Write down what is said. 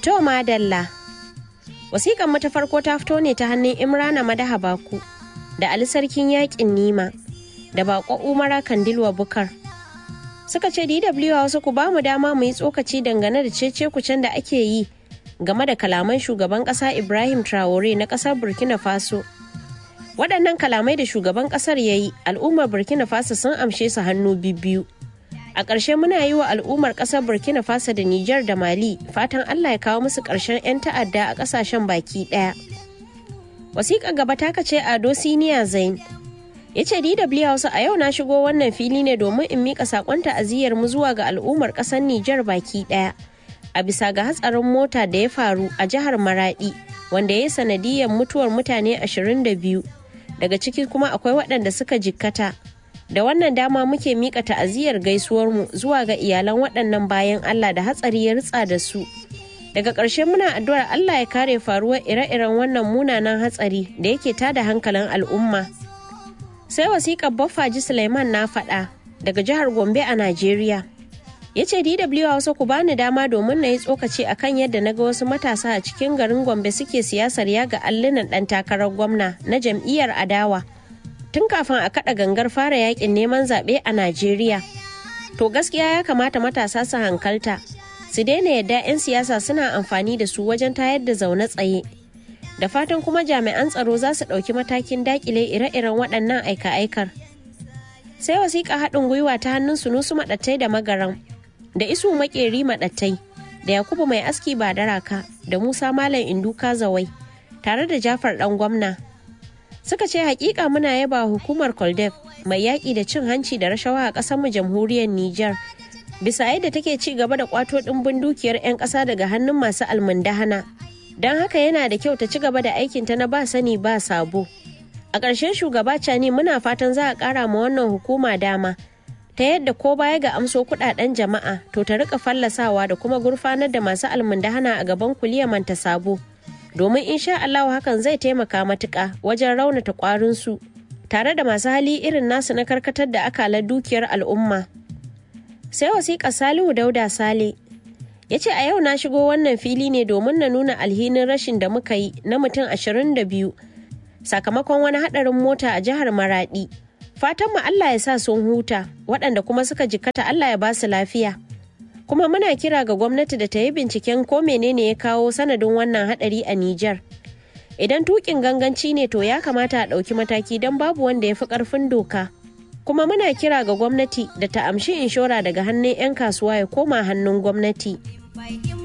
To madalla. Wasiƙan mu ta farko ta fito ne ta hannun Imrana Madaha Baku da Ali Sarkin Yaƙin Nima da Bako Umara Kandilwa Bukar. Suka ce DW Hausa ku ba mu dama mu yi tsokaci dangane da cece kucen da ake yi game da kalaman shugaban ƙasa Ibrahim Traore na ƙasar Burkina Faso. Waɗannan kalamai da shugaban ƙasar ya yi al'ummar Burkina Faso sun amshe su hannu biyu. A ƙarshe muna yi wa al'ummar ƙasar Burkina Faso da Nijar da Mali fatan Allah ya kawo musu ƙarshen 'yan ta'adda a ƙasashen baki ɗaya. Wasiƙar gaba ta kace Ado Siniya Zain. Ya ce DW Hausa a yau na shigo wannan fili ne domin in miƙa saƙon ta'aziyyar mu zuwa ga al'ummar ƙasar Nijar baki ɗaya. A bisa ga hatsarin mota da ya faru a jihar Maraɗi wanda ya yi sanadiyar mutuwar mutane 22 daga ciki kuma akwai waɗanda suka jikkata. da wannan dama muke mika ta'aziyar gaisuwarmu zuwa ga iyalan waɗannan bayan Allah da hatsari ya ritsa da su. Daga ƙarshe muna addu'ar Allah ya kare faruwar ire-iren wannan munanan hatsari da yake tada hankalin al'umma. Sai wasiƙar Baffaji Suleiman na faɗa daga jihar Gombe a Najeriya. Ya ce DW Hausa ku bani dama domin na yi tsokaci akan yadda na ga wasu matasa a cikin garin Gombe suke siyasar yaga allunan ɗan takarar gwamna na jam'iyyar adawa. tun kafin a kada gangar fara yakin neman zaɓe a Najeriya. To gaskiya ya kamata matasa su hankalta, su daina yadda 'yan siyasa suna amfani da su wajen tayar da zaune tsaye. Da fatan kuma jami'an tsaro za su ɗauki matakin dakile ire-iren waɗannan aika-aikar. Sai wasiƙa haɗin gwiwa ta hannun sunusu maɗattai da magaran, da isu maƙeri maɗattai, da Yakubu mai aski ba daraka, da Musa Malam Induka Zawai, tare da Jafar ɗan gwamna suka ce hakika muna yaba hukumar koldef mai yaƙi da cin hanci da rashawa a ƙasar mu jamhuriyar Nijar bisa yadda take ci gaba da kwato ɗimbin dukiyar 'yan ƙasa daga hannun masu almundahana don haka yana da kyau ta ci gaba da aikinta na ba sani ba sabo a ƙarshen shugaba cani muna fatan za a ƙara ma wannan hukuma dama ta yadda ko baya ga amso kuɗaɗen jama'a to ta rika fallasawa da kuma gurfanar da masu almundahana a gaban kuliyar manta sabo domin insha Allah hakan zai taimaka matuƙa wajen raunata ƙwarinsu tare da masu hali irin nasu na karkatar da akalar dukiyar al'umma. Sai wasiƙa Salihu Dauda Sale ya ce a yau na shigo wannan fili ne domin na nuna alhinin rashin da muka yi na mutum 22 sakamakon wani haɗarin mota a jihar Maraɗi. Fatan mu Allah ya sa sun huta waɗanda kuma suka jikkata Allah ya ba su lafiya. kuma muna kira ga gwamnati da ta yi binciken ko menene ya kawo sanadin wannan hadari a Nijar. Idan tukin ganganci ne to ya kamata a ɗauki mataki don babu wanda ya fi ƙarfin doka. Kuma muna kira ga gwamnati da ta amshi inshora daga hannun 'yan kasuwa ya koma hannun gwamnati.